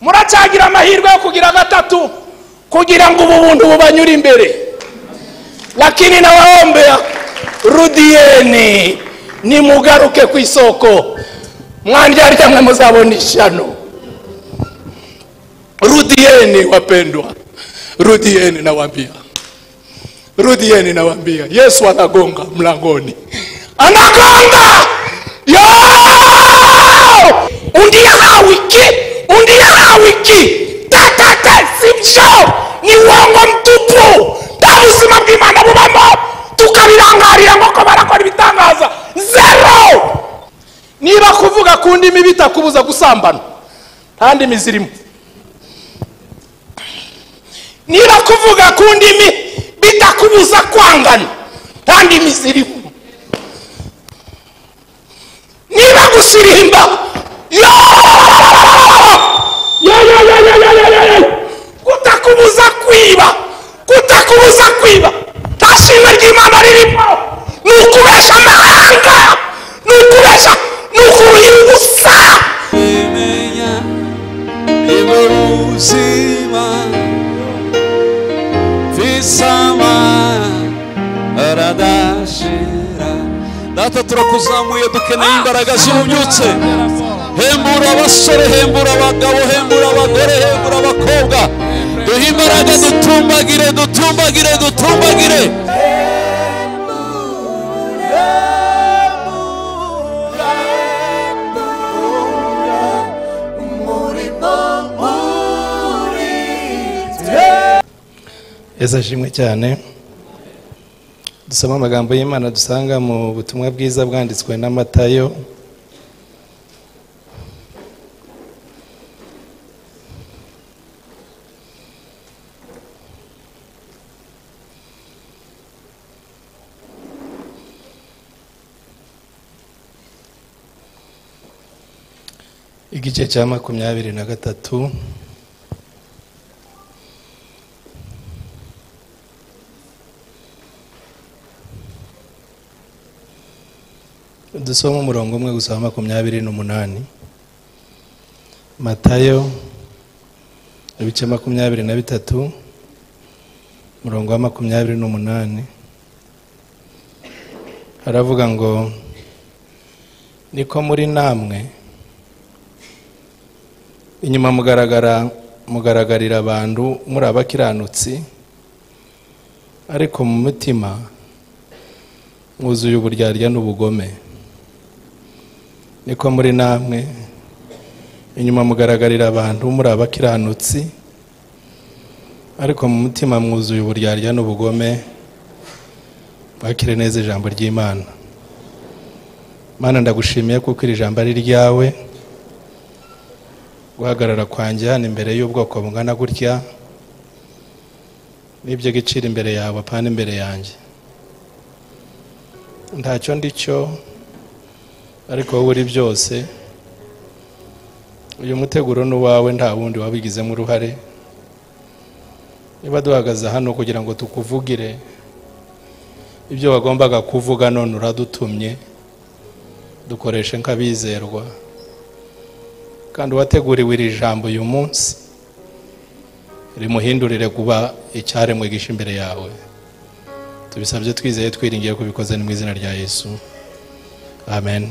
muracyagira amahirwe yo kugira gatatu kugira ngo ubu buntu bubanyure imbere lakini nawaombea rudieni nimugaruke ku isoko mwanjaryamwe muzabona ishano rudieni wapendwa rudieni nawambia rudieni nawambia yesu anagonga mlangoni anagonga yo undiela wiki undiela wiki takate sivyo ni uongo mtupu nta buzima bw'imana bubamo tukabirangarira nk'uko barakora ibitangaza zero niba kuvuga ku ndimi bitakubuza gusambana nta ndimi zirimo niba kuvuga ku ndimi bitakubuza kwangana nta ndimi zirimo niba gusirimba kutakubuza kwiba kutakubuza kwiba nta shimwe ry'imana ririmo ni ukubesha amahanga ni ukubesha ni ukuruhira ubusa bimenya iburuzima visama aradashira data turakuzamuye dukeneye imbaraga zirubyutse hembura abasore hembura abagabo hembura abagore hembura abakobwa duhe imbaraga dutumbagire dutumbagire dutumbagire yesu ashimwe cyane dusoma amagambo y'imana dusanga mu butumwa bwiza bwanditswe na matayo igice cya makumyabiri na gatatu dusoma umurongo umwe gusa wa makumyabiri n'umunani matayo ibice makumyabiri na bitatu umurongo wa makumyabiri n'umunani haravuga ngo niko muri namwe inyuma mugaragara mugaragarira abantu muri abakiranutsi ariko mu mutima mwuzuye uburyarya n'ubugome niko muri namwe inyuma mugaragarira abantu muri abakiranutsi ariko mu mutima mwuzuye uburyarya n'ubugome bakire neza ijambo ry'imana mana ndagushimiye kuko iri jambo ari ryawe guhagarara kwanjye hano imbere y'ubwoko bungana gutya n'ibyo giciro imbere yawe apana imbere yanjye ntacyo ndi cyo ariko wowe uri byose uyu muteguro ni uwawe nta wundi wabigizemo uruhare niba duhagaze hano kugira ngo tukuvugire ibyo wagombaga kuvuga none uradutumye dukoreshe nk'abizerwa kandi uwateguriwe iri jambo uyu munsi rimuhindurire kuba icyaremwe gisha imbere yawe tubisabye twizeye twiringiye kubikoze mu izina rya yesu amen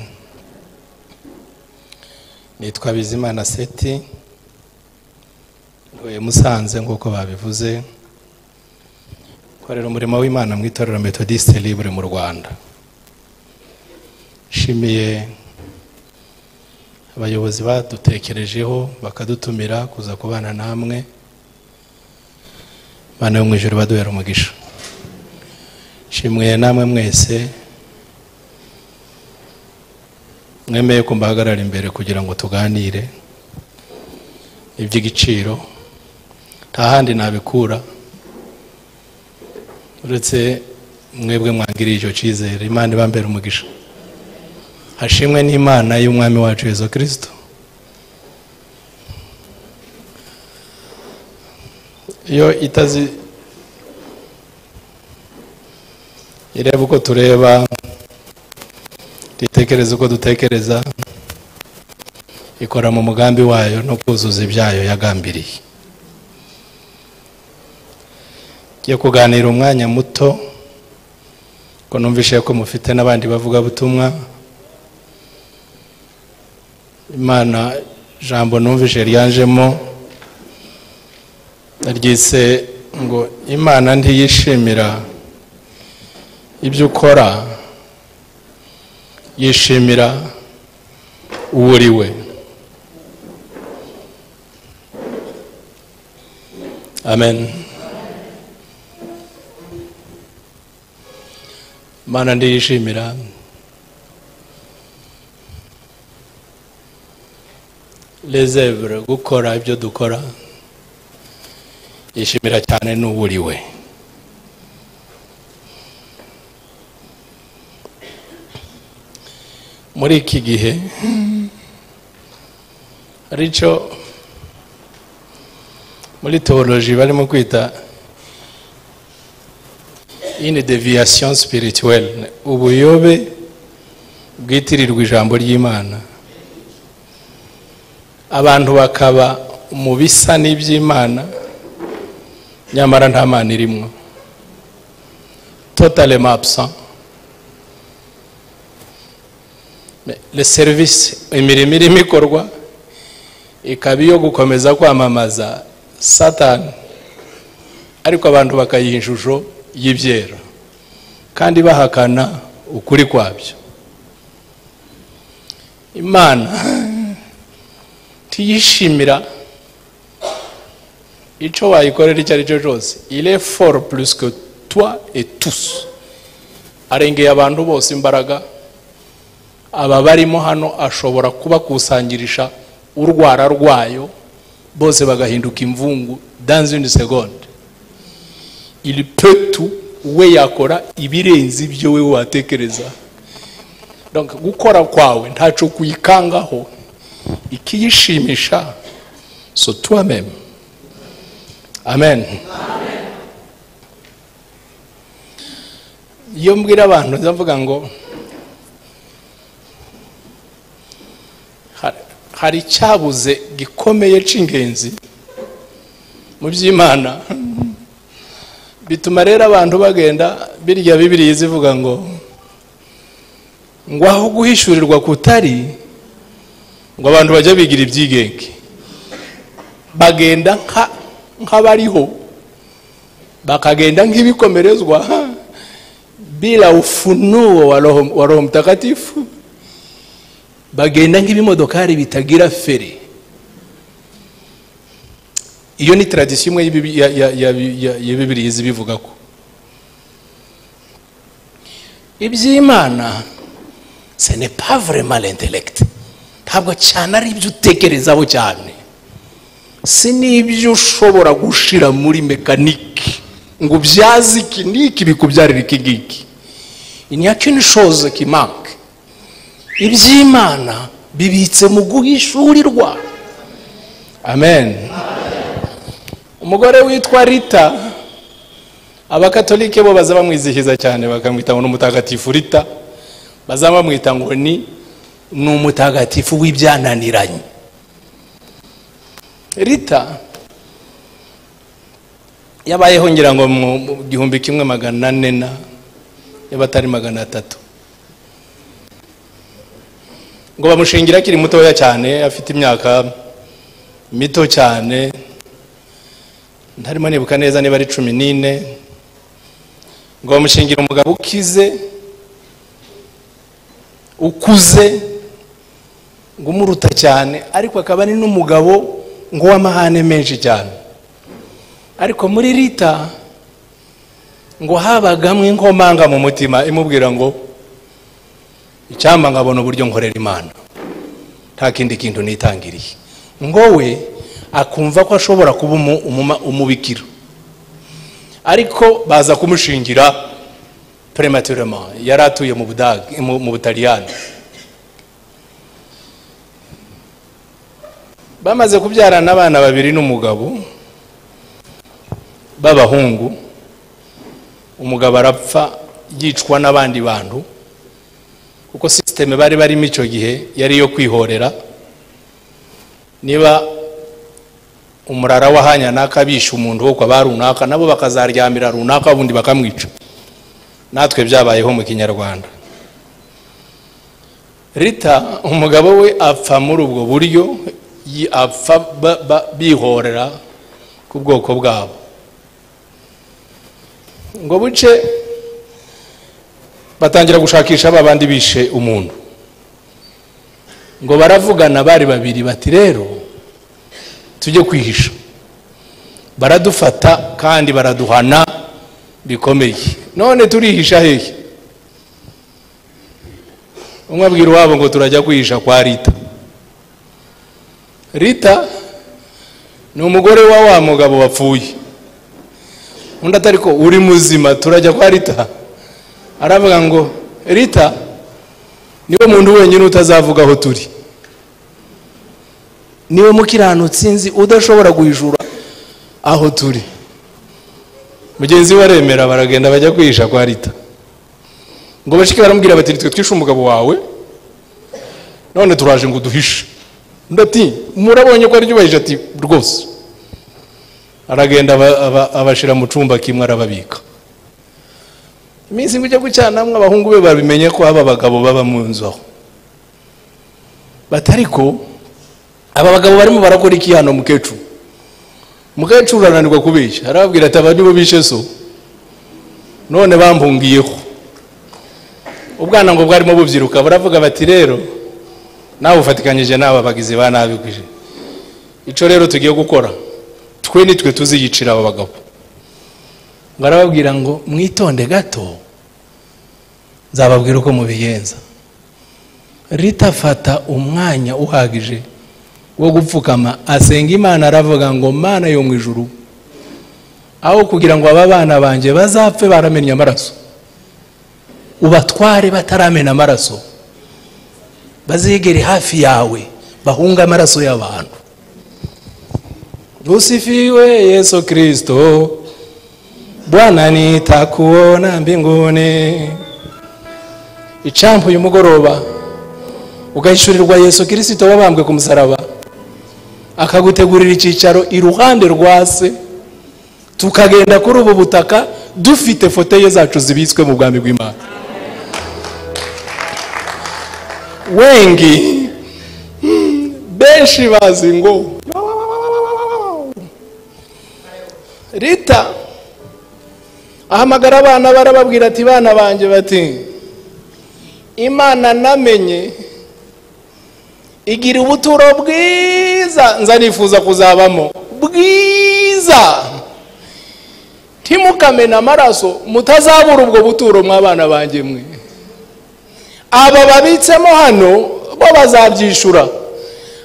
nitwa bizimana seti ntuye musanze nk'uko babivuze korera umurimo w'imana mu itorero metodiste libre mu rwanda nshimiye abayobozi badutekerejeho bakadutumira kuza kubana namwe bana yo mu ijoro baduhera umugisha nshimwe namwe mwese mwemeye ko mbahagarara imbere kugira ngo tuganire iby'igiciro nta handi nabikura uretse mwebwe mwangiriye icyo cyizere imana ibambera umugisha hashimwe n'imana y'umwami wacu yesu kirisito iyo itazi ireba uko tureba dutekereza uko dutekereza ikora mu mugambi wayo no kuzuza ibyayo yagambiriye ngiye kuganira umwanya muto ko numvishe ko mufite n'abandi bavugabutumwa imana jambo numvishe ryanjemo ryise ngo imana ntiyishimira ibyo ukora yishimira uwo uri we amen mana ndiyishimira lezevure gukora ibyo dukora yishimira cyane n'uburiwe muri iki gihe hari icyo muri tewoloji barimo kwita ini deviyasiyo sipirituweli ubuyobe bwitirirwa ijambo ry'imana abantu bakaba mu bisa n'iby'imana nyamara nta mana irimo totale mapusa le serivisi imirimo irimo ikorwa ikaba iyo gukomeza kwamamaza satani ariko abantu bakayiha ishusho y'ibyera kandi bahakana ukuri kwabyo imana tuyishimira icyo wayikorera icyo ari cyo cyose ire foru purisike twa etusi arengeye abantu bose imbaraga aba barimo hano ashobora kubakusangirisha urwara rwayo bose bagahinduka imvungu danze ini segonde iri petu we yakora ibirenze ibyo we watekereza Donc, gukora kwawe ntacyo kuyikangaho ikiyishimisha so twameme amen iyo mbwira abantu ndavuga ngo ha- hari icyabuze gikomeye cy'ingenzi mu by'imana bituma rero abantu bagenda birya bibiriya zivuga ngo ngo aho guhishurirwa kutari ngo abantu bajya bigira ibyigenge bagenda nka- nk'abariho bakagenda nk'ibikomerezwa bila ufunuo wa roho wa Roho mtakatifu bagenda nk'ibimodokari bitagira feri iyo ni tradisiyo imwe y'ibibi- ya- ya- ya- ya- ya bibiri izi bivuga ko iby'imana ce n'est pas vraiment l'intellect ntabwo cyane ari ibyo utekerezaho cyane si n'ibyo ushobora gushira muri mekanike ngo ubyaze iki n'iki bikubyarira iki ngiki il n'y a qu'une chose qui manque iby'imana bibitse mu guhishurirwa amen umugore witwa rita abakatolike bo baza bamwizihiza cyane bakamwita ngo ni umutagatifu rita baza bamwita ngo ni ni umutagatifu w'ibyananiranye rita yabayeho ngira ngo mu mu gihumbi kimwe magana ane na y'abatari magana atatu ngo bamushingira akiri mutoya cyane afite imyaka mito cyane ntarimo nibuka neza niba ari cumi n'ine ngo bamushingira umugabo ukize ukuze ngo umuruta cyane ariko akaba ari n'umugabo ngo w'amahane menshi cyane ariko muri rita ngo habagamo inkomanga mu mutima imubwira ngo icyamba nkabona uburyo nkorera imana nta kindi kintu nitangiriye ngo we akumva ko ashobora kuba umu- umuma- umubikira ariko baza kumushingira prematurement yari atuye mu Budage- mu mu butaliyani bamaze kubyarana abana babiri n'umugabo b'abahungu umugabo arapfa yicwa n'abandi bantu kuko sisiteme bari barimo icyo gihe yari iyo kwihorera niba umurara w'ahanya naka bisha umuntu wo kwa ba runaka nabo bakazaryamira runaka ubundi bakamwica natwe byabayeho mu kinyarwanda rita umugabo we apfa muri ubwo buryo yi- apfa ba- ba- bihorera ku bwoko bwabo ngo buce batangira gushakisha ba bandi bishe umuntu ngo baravugana bari babiri bati rero tujye kwihisha baradufata kandi baraduhana bikomeye none turihisha hehe umwe abwira iwabo ngo turajya kwihisha kwa rita rita ni umugore wa wa mugabo wapfuye undi atari ko uri muzima turajya kwa rita aravuga ngo rita niwe muntu wenyine utazavuga aho turi niwe mukiranutsi nzi udashobora guhijura aho turi mugenzi we aremera baragenda bajya kwihisha kwa rita ngo bashike baramubwira bati twe twishe umugabo wawe none turaje ngo uduhishe undi ati murabonye ko aryubahije ati rwose aragenda aba- aba- abashira mu cyumba kimwe arababika iminsi ngo ujya gucanamwe abahungu be babimenye ko aba bagabo baba mu nzu aho batari ko aba bagabo barimo barakora iki hano mukecuru mukecuru arananirwa kubeshya arababwira ati aba nibo bishe so none bampungiyeho ubwana ngo bwarimo bubyiruka baravuga bati rero nawe ufatikanyije n'aba bagizi ba nabi kwije icyo rero tugiye gukora twe ni twe tuziyicira aba bagabo ngo arababwira ngo mwitonde gato nzababwira uko mubigenza rita fata umwanya uhagije wo gupfukama asenga imana aravuga ngo mana yo mu ijuru aho kugira ngo aba bana banjye bazapfe baramennye amaraso ubatware bataramena amaraso bazegere hafi yawe bahunga amaraso y'abantu usifiwe yesu kristo bwana nitakuona mbinguni icampa uyu mugoroba ugahishurirwa yesu kirisito wabambwe ku musaraba akagutegurira icyicaro iruhande rwa se tukagenda kuri ubu butaka dufite foteye zacu zibitswe mu bwami bw'imana wengi hmm, benshi bazi ngo rita ahamagara abana barababwira ati bana banjye bati imana namenye igira ubuturo bwiza nza nifuza kuzabamo bwiza ntimukamena amaraso mutazabura ubwo buturo mw'abana banjye mwe aba babitsemo hano bo bazabyishura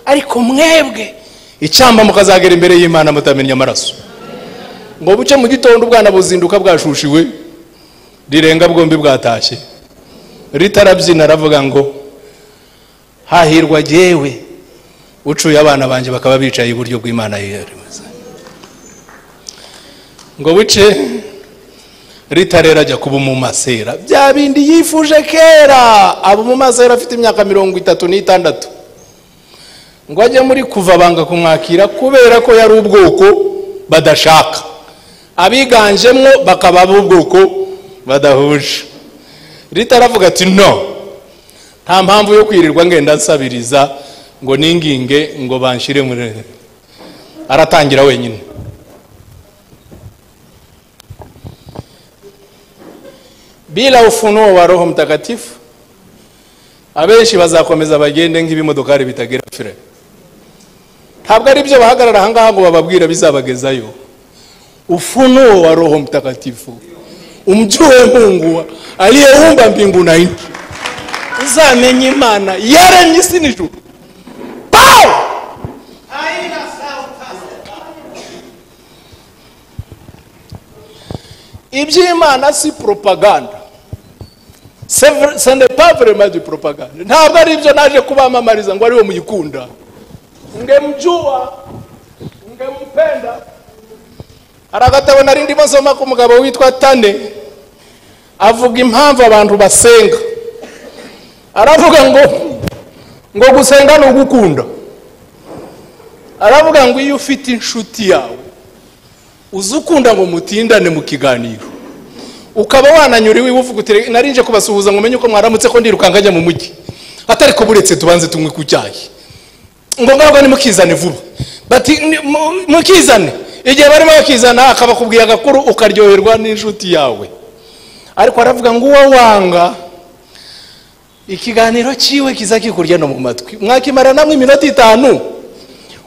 ariko mwebwe icyamba mukazagera imbere y'imana mutamenya amaraso ngo buce mu gitondo ubwana buzinduka bwashushiwe rirenga bwombi bwatashye ritarabyina aravuga ngo hahirwa jyewe ucuye abana banjye bakaba bicaye iburyo bw'imana yeremeza ngo buce ritarera ajya kuba umumasera bya bindi yifuje kera aba umumasera afite imyaka mirongo itatu n'itandatu ngo ajye muri kuva banga kumwakira kubera ko yari ubwoko badashaka abiganjemwo bakaba b'ubwoko badahuje rita aravuga ati no nta mpamvu yo kwirirwa ngenda nsabiriza ngo ninginge ngo banshire muri aratangira wenyine bila ufunuo wa roho mtakatifu abenshi bazakomeza bagende nk'ibimodokari bitagira fire ntabwo ari byo bahagarara ahangaha ngo bababwira bizabagezayo ufunuo wa roho mtakatifu umjue mungu wa- aliyeumba mbingu na nchi uzamenye imana yaremye isi n'ijuru Pow! iby'imana si propaganda C'est vrai- ce n'est pas vraiment du propagande ntabwo ari ibyo naje kubamamariza ngo ariwe muyikunda ngemjua ngempenda hari agatabo nari ndimo nsoma k'umugabo witwa tane avuga impamvu abantu basenga aravuga ngo ngo gusenga ni ugukunda aravuga ngo iyo ufite inshuti yawe uzi ukunda ngo mutindane mu kiganiro ukaba wananyura iwe uvuga uti "Reka, narinje kubasuhuza ngo umenye uko mwaramutse ko ndirukanka njya mu mujyi atari ko buretse tubanze tunywe ku cyayi ngo ngabwo nimukizane vuba bati "Ni- mu- mukizane igihe barimo bakizana akabakubwiye agakuru ukaryoherwa n'inshuti yawe ariko aravuga ngo uwo wanga ikiganiro cyiwe kiza kikurya no mu matwi mwakimara namwe iminota itanu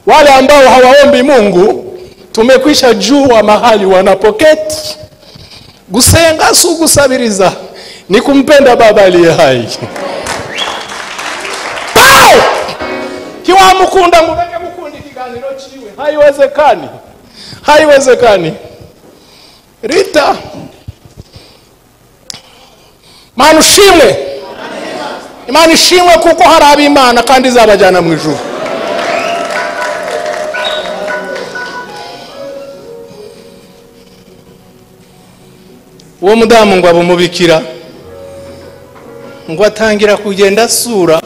wale ambao hawaombi mungu tumekwisha jua mahali wanapoketi gusenga si ugusabiriza ni kumpenda baba aliye hai Wow! kiwamukunda mureke mukunda ikiganiro cyiwe haiwezekani haiwezekani rita mana ushimwe imana ishimwe kuko hari ab'imana kandi izabajyana mu ijuru uwo mudamu ngo abumubikira ngo atangira kugenda asura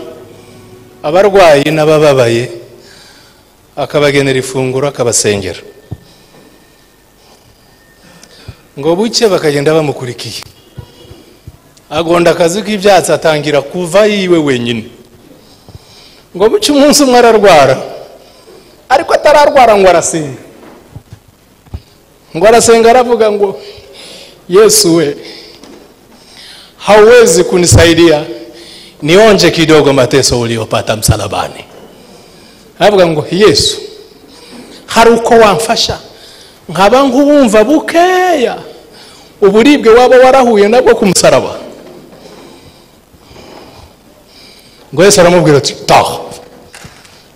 abarwayi n'abababaye akabagenera ifunguro akabasengera ngo buke bakagenda bamukurikiye agonda akazi k'ibyatsi atangira kuva yiwe wenyine ngo buke umunsi umwe ararwara ariko atararwara ngo arasenga ngo arasenga aravuga ngo yesu we hauwezi kunisaidia nionje kidogo mateso uliopata msalabani aravuga ngo yesu hari uko wamfasha nkaba nkuwumva bukeya uburibwe waba warahuye nabwo ku musaraba ngo yesu aramubwira ati taha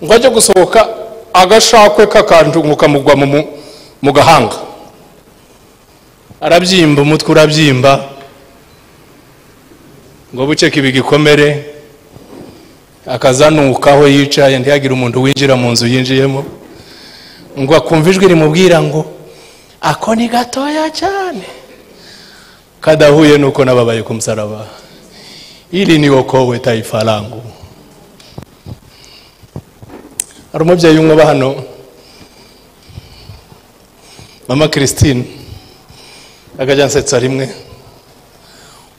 ngo ajye gusohoka agashakwe kakandunguka mugwa mu- mu- mu gahanga arabyimba umutwe urabyimba ngo buce kibi gikomere akazanuka aho yicaye ntihagire umuntu winjira mu nzu yinjiyemo ngo akumva ijwi rimubwira ngo ako ni gatoya cyane kadahuye nuko nababaye ku musaraba ili ni wokowe taifa langu hari umubyeyi umwe uba hano mama christine akajya ansetsa rimwe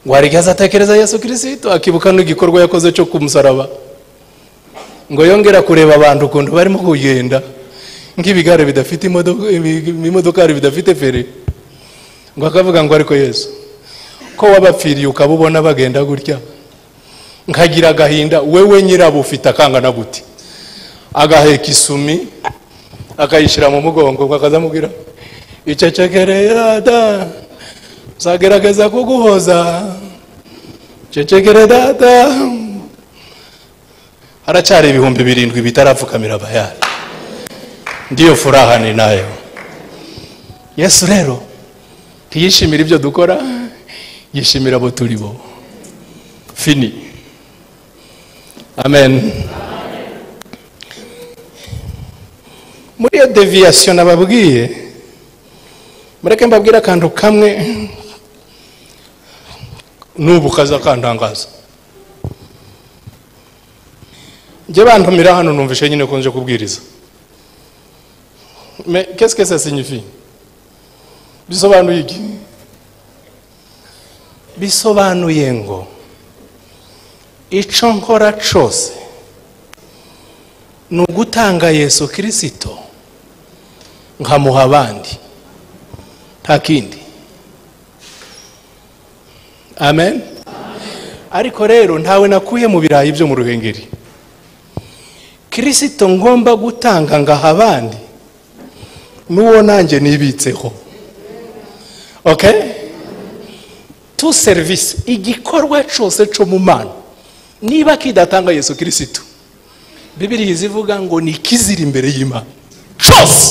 ngo hari igihe azatekereza yesu kirisito akibuka n'igikorwa yakoze cyo ku musaraba ngo yongera kureba abantu ukuntu barimo kugenda nk'ibigare bidafite imodoka ibimodokari bidafite feri ngo akavuga ngo ariko yesu ko wabapfiriye ukaba ubona bagenda gutya nkagira agahinda wewe nyirabo ufite akangana gute agaheka isumi akayishyira mu mugongo ngo akazamubwira icecekerera da uzagerageza kuguhoza cecekere data haracyari ibihumbi birindwi bitarapfukamira bayari ndiyo furaha ni nayo yesu rero ntiyishimira ibyo dukora yishimira abo turi bo fini amen muri iyo deviyasiyo nababwiye mureke mbabwire akantu kamwe n'ubu kaza kantangaza njye bantumira hano numvishe nyine ko nje kubwiriza me qu'est-ce que ça signifie bisobanuye iki bisobanuye ngo ico nkora cose ni ugutanga yesu kirisito nkamuha abandi nta kindi amen ariko rero ntawe nakuye mu birayi byo mu ruhengeri kirisito ngomba gutanga ngaha abandi n'uwo nanjye nibitseho ok tu serivisi igikorwa cyose cyo mu mana niba kidatanga yesu kirisito bibiriya izivuga ngo ni ikizira imbere y'imana cyose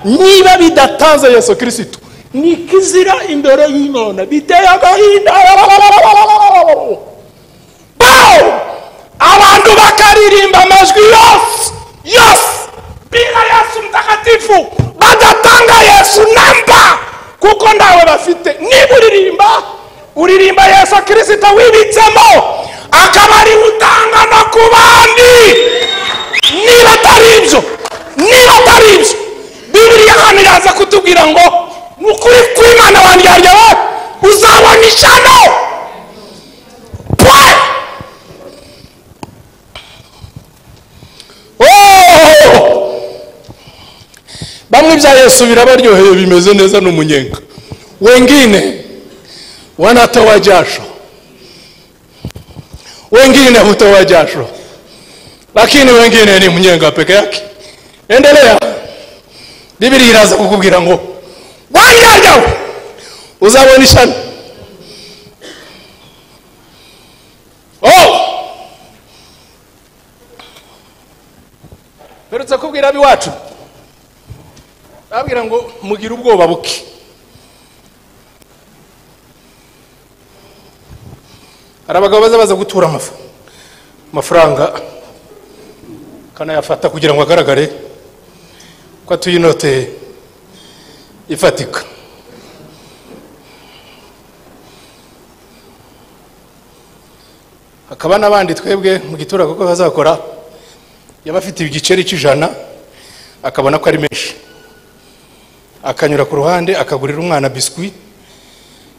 niba bidatanze yesu kirisito ni kizira imbere y'imana biteye agahinda Bow! abantu bakaririmba amajwi yose yose bila yesu mtakatifu badatanga yesu namba kuko ndawe bafite niba uririmba uririmba yesu kirisito wibitsemo akaba ariwe utanga no ku bandi niba atari ibyo niba atari ibyo bibiriya hano iraza kutubwira ngo ni ukuri kw'imana wanjye wowe uzabona ishano pwe Oh! bamwe ibya yesu birabaryoheye bimeze neza n'umunyenga wengine wanatoa jasho wengine hutoa jasho lakini wengine ni mnyenga peke yake endelea biblia iraza kukubwira ngo wanyanyawe uzabonishana oh mperutse kubwira ab'iwacu babwira ngo mugire ubwoba buke hari abagabo baza baza gutura amafu- amafaranga akanayafata kugira ngo agaragare ko atuye inote ifatika hakaba n'abandi twebwe mu gitura kuko bazakora yaba afite igiceri cy'ijana akabona ko ari menshi akanyura ku ruhande akagurira umwana biswi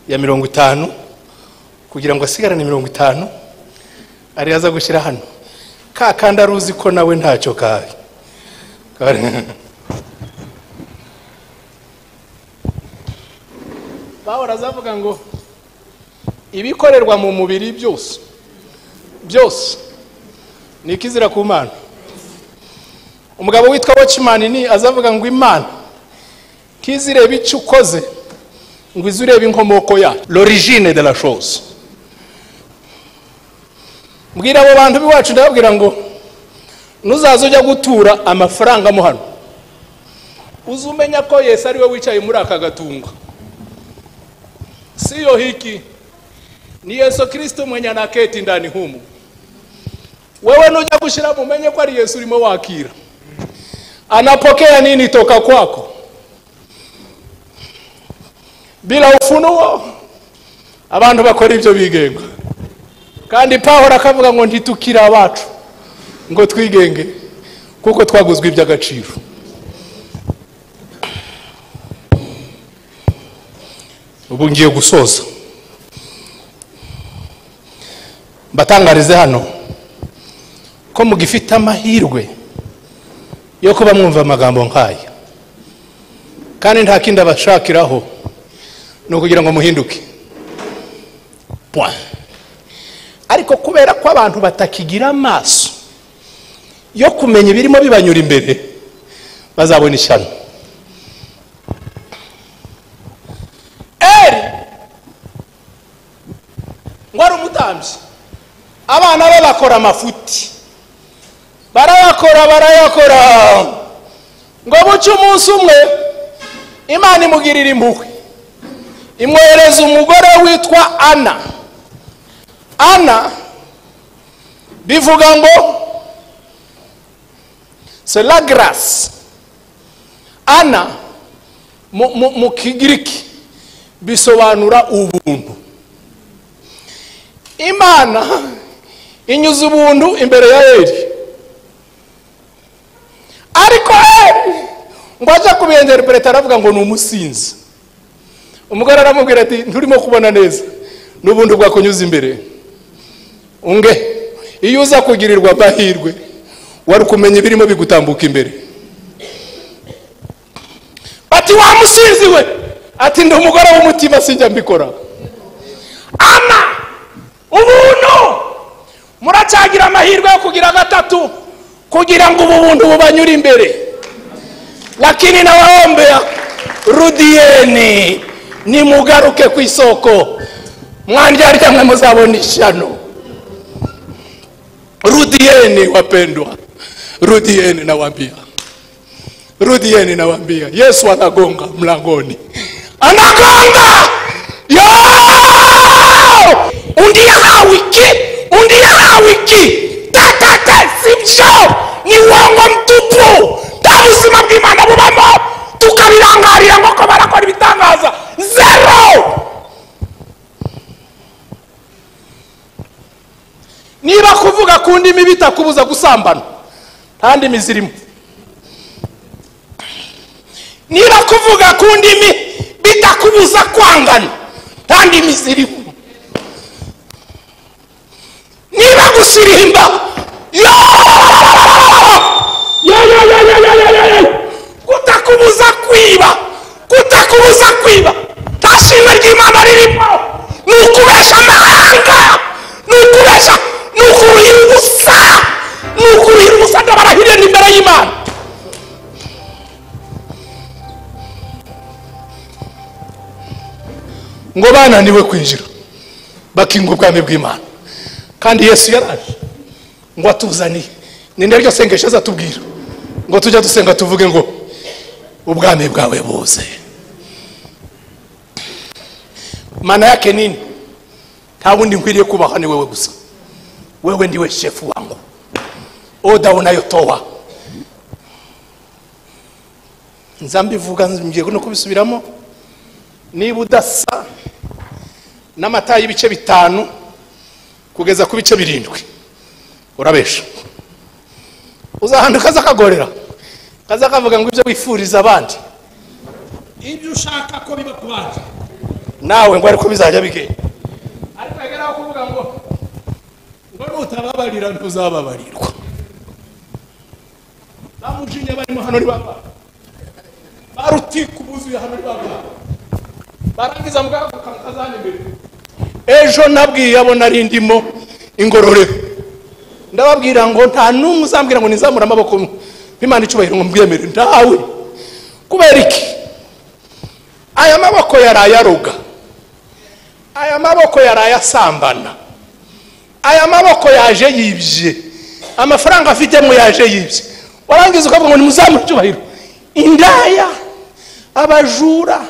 ya mirongo itanu kugira ngo asigarane mirongo itanu ariyo aza gushyira hano ka kandi aruzi ko nawe ntacyo kabi Kare- bahora azavuga ngo ibikorerwa mu mubiri byose byose ni ikizira ku mana umugabo witwa watchman ni azavuga ngo imana kizireba icyo ukoze ngo ize urebe inkomoko ya l'origine de la chose mbwira abo bantu b'iwacu ndababwira ngo nuzaza ujya gutura amafaranga mo hano uze umenya ko yesu ari we wicaye muri aka gatunga siyo hiki ni yesu kirisito mwenye anaketi ndani humu wewe nujya gushyiramo umenye ko ari yesu urimo wakira anapokea nini toka kwako bila ufunuo abantu bakora ibyo bigenga kandi pawulo akavuga ngo ntitukire abacu ngo twigenge kuko twaguzwe iby'agaciro ubu ngiye gusoza mbatangarize hano ko mugifite amahirwe yo kuba mwumva amagambo nk'aya kandi nta kindi abashakiraho ni ukugira ngo muhinduke Point. ariko kubera ko abantu batakigira amaso yo kumenya ibirimo bibanyura imbere bazabona ishyano eri ngo ari umutambyi abana be bakora amafuti barayakora barayakora ngo buce umunsi umwe imana imugirira impuhwe imwohereza umugore witwa ana ana bivuga ngo selagras ana mu- mu mu kigiriki bisobanura ubuntu imana inyuza ubuntu imbere ya eri ariko eri ngo ajya kubiyenderepeleta aravuga ngo ni umusinzi umugore aramubwira ati nturimo kubona neza n'ubundi bwakunyuza imbere unge iyo uza kugirirwa amahirwe wari kumenya ibirimo bigutambuka imbere bati wamusinzi we ati ndi umugore w'umutima sinjya mbikora ama ubuntu muracyagira amahirwe yo kugira gatatu kugira ngo ubu buntu bubanyure imbere lakini nawaombea rudieni nimugaruke ku isoko mwandyarya mwe muzabona ishyano rudieni wapendwa rudieni nawambia rudieni nawambia yesu anagonga mlangoni anagonga yo undiaha wiki undiaha wiki takata sivyo ni uongo mtupu nta buzima bw'imana bubamo tukabirangarira nk'uko barakora ibitangaza zero byakubuza gusambana nta ndimi zirimo niba kuvuga ku ndimi bitakubuza kwangana nta ndimi zirimo niba gusirimba yo yo yo yo yo yo yo yo yo kutakubuza kwiba kutakubuza kwiba nta shimwe ry'imana ririmo ni ukubesha amahanga ni ukubesha ni ukuruhira ubusa ni ukuruhira ubusa ndabarahirira imbere y'imana ngo bananiwe kwinjira bakinga ubwami bw'imana kandi yesu yaraje ngo atuzaniye ni naryo sengesho azatubwira ngo tujya dusenga tuvuge ngo ubwami bwawe buze mana yake nini nta wundi nkwiriye kubaha ni wowe gusa wewe ndiwe shefu wangu oda unayotoa nza mbivuga ngiye no kubisubiramo niba udasa n'amata y'ibice bitanu kugeza ku bice birindwi urabesha uzahanda ukaza kagorera kaza kavuga ngo ibyo wifuriza abandi ibyo ushaka ko biba ku bandi nawe ngo ariko bizajya bigenda ariko yageraho kuvuga ngo ngo nutababarira ntuzababarirwa bamujinya barimo hano ni baba barutiku buzuye hano ni baba barangiza mugahaguruka mukazana imbere ejo nabwiye abo nari ndimo ingororero ndababwira ngo nta n'umwe uzambwira ngo nizamure amaboko imana icyubahiro ngo mbwemere ntawe kubera iki aya maboko yaraye aroga aya maboko yaraye asambana aya maboko yaje yibye amafaranga afitemo yaje yibye warangiza ukavuga ngo nimuzamure icyubahiro indaya abajura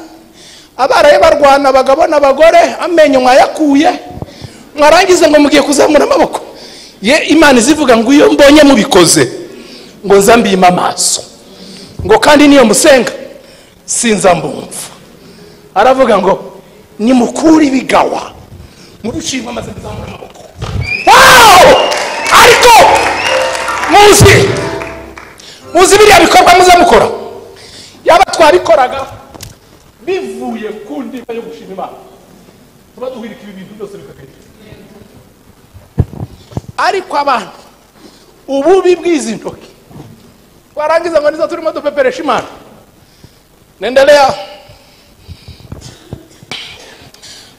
abaraye barwana abagabo n'abagore amenyo mwayakuye mwarangiza ngo mugiye kuzamura amaboko ye imana izivuga ngo iyo mbonye mubikoze ngo nzambiyime amaso ngo kandi niyo musenga sinza mbumva aravuga ngo nimukure ibigawa murushimwe amaze kuzamura amaboko wawu ariko muzi muzi biriya bikorwa muze mukora yaba twabikoraga bivuye ku ndiba yo gushima imana tuba duhirika ibi bintu byose bikagenda ariko abantu ububi bw'izi ntoki twarangiza ngo nizo turimo dupeperesha imana nendelea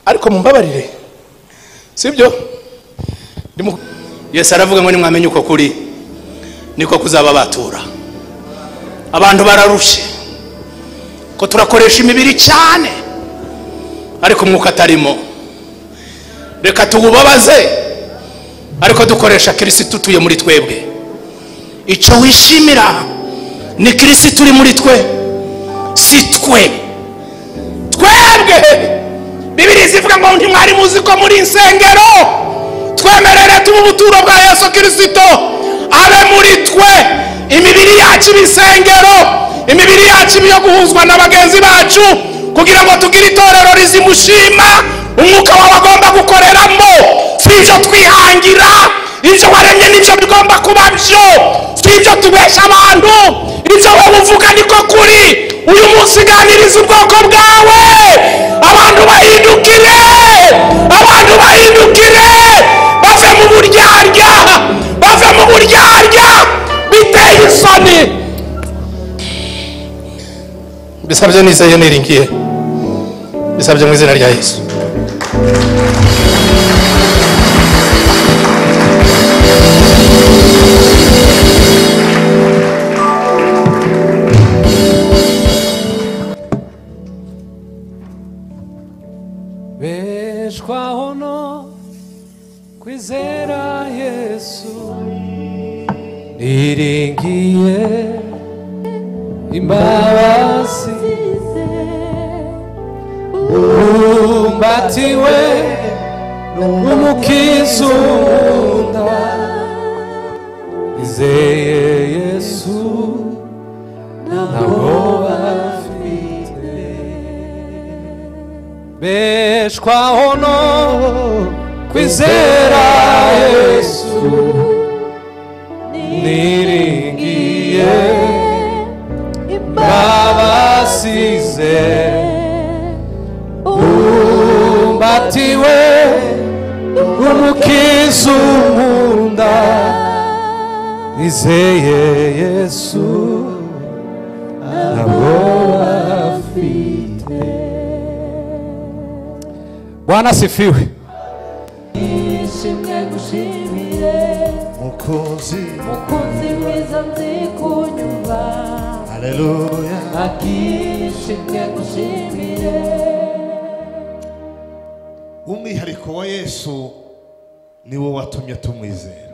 ariko mumbabarire sibyo Ndimu- yesu aravuga ngo nimwamenye uko kuri niko kuzaba batura abantu bararushye ko turakoresha imibiri cyane ariko umwuka atarimo reka tuwubabaze ariko dukoresha kirisitu utuye muri twebwe icyo wishimira ni kirisitu uri muri twe si twe twebwe bibiri zivuga ngo ntimwari muzi ko muri insengero twemerere tuba ubuturo bwa yesu kirisito abe muri twe imibiri yacu iba insengero imibiri yacu iba iyo guhuzwa na bagenzi bacu kugira ngo tugire itorero rizimushima umwuka wawe agomba gukoreramo si ibyo twihangira ibyo waremye nibyo bigomba kuba byo si ibyo tubesha abantu ibyo wowe uvuga niko kuri uyu munsi uganiriza ubwoko bwawe abantu bahindukire abantu bahindukire bave mu buryarya bave mu buryarya biteye isoni bisabye nizeye niringiye bisabye mu izina rya yesu beshwaho no kwizera yesu niringiye imbabazi ubumbatiwe n'umukiza unkunda izeye yesu ntabwoba beshwaho no kwizera yesu niringiye babasize babasize mbatiwe umukiza unkunda nizeye yesu ntabwo afite bwana asifiwe ishimwe gushimire mukozi mukunzi mwiza nzi kunyumva haleluya akishimwe gushimire umwihariko wa yesu ni wo watumye tumwizera